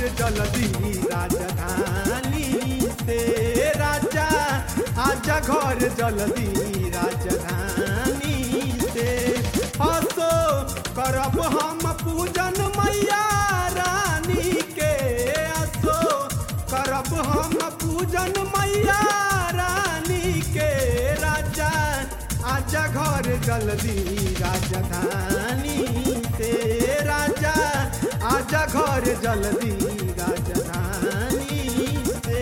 घर जल्दी राजधानी से राजा आजा घर जल्दी राजधानी से हसो करब हम पूजन मैया रानी के हसो करब हम पूजन मैया रानी के राजा आजा घर जल्दी राजधानी से राजा आजा घर जल्दी राजधानी से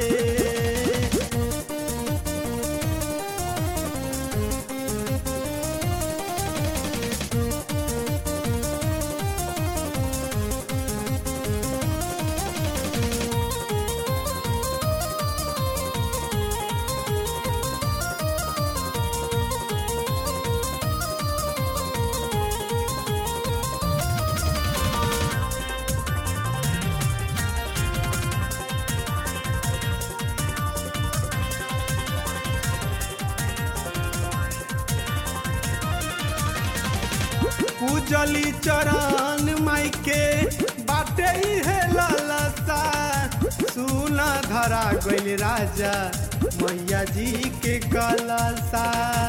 पूजली चरण माई के बाटे है ललसा सुना धरा गइल राजा मैया जी के कलसा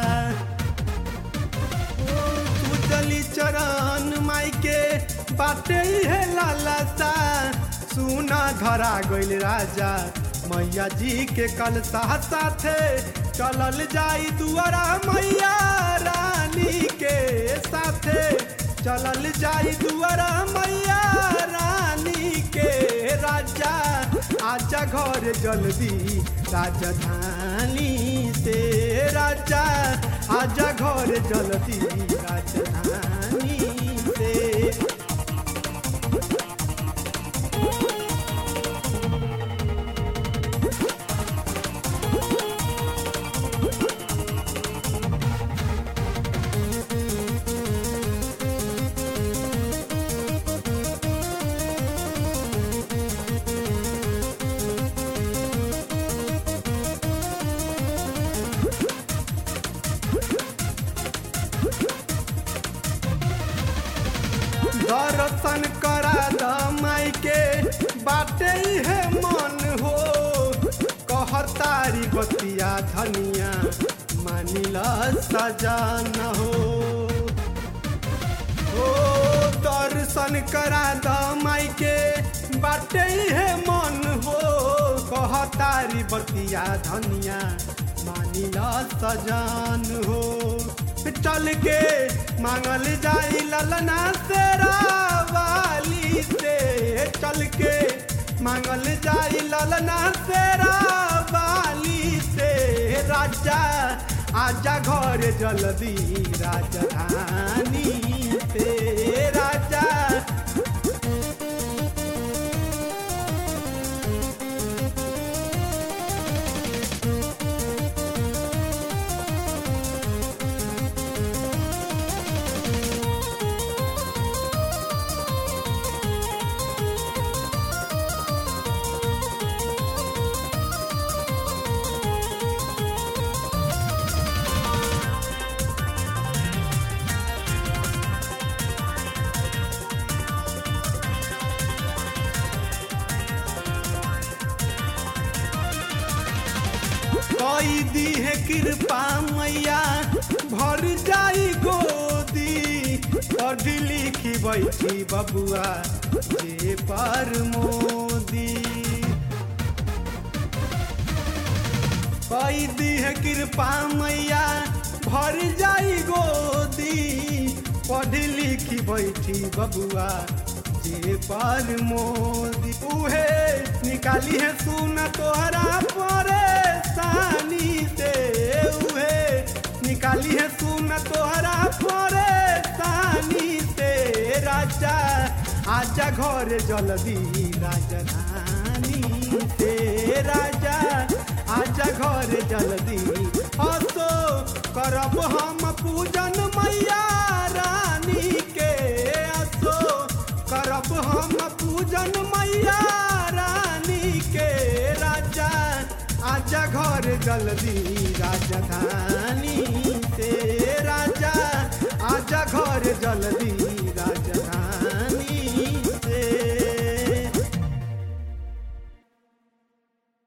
पूजली चरण माई के बाटे है ललसा सुना धरा गइल राजा मैया जी के कलसा साथे चलल जाई दुआरा मैया रानी के साथे चलल जाई दुआरा मैया रानी के राजा आजा घर जल्दी राजधानी से राजा आजा घर जल्दी राजधानी से दर्शन करा द माई के बाटे है मन हो कहर तारी बतिया धनिया मानिल सजन हो ओ दर्शन करा द माई के बाटे है मन हो कहर तारी बतिया धनिया मानिल सजन हो चल के मांगल जाई ललना से वाली से चल के मांगल जाई ललना से वाली से राजा आजा घर जल्दी राजधानी से राजा कई दी है कृपा मैया भर जाई गोदी पढ़ी लिखी बैठी बबुआ जे पर मोदी कई दी है कृपा मैया भर जाई गोदी पढ़ी लिखी बैठी बबुआ जे पर मोदी उहे निकाली है सुन तोहरा परेशानी से उहे निकाली है सुन तोहरा परेशानी से राजा आजा घर जल्दी राजधानी से राजा आजा घर जल्दी हसो करब हम पूजन मैया रानी के हसो करब हम पूजन मैया रानी के राजा आजा घर जल्दी राजधानी से राजा आजा घर जल्दी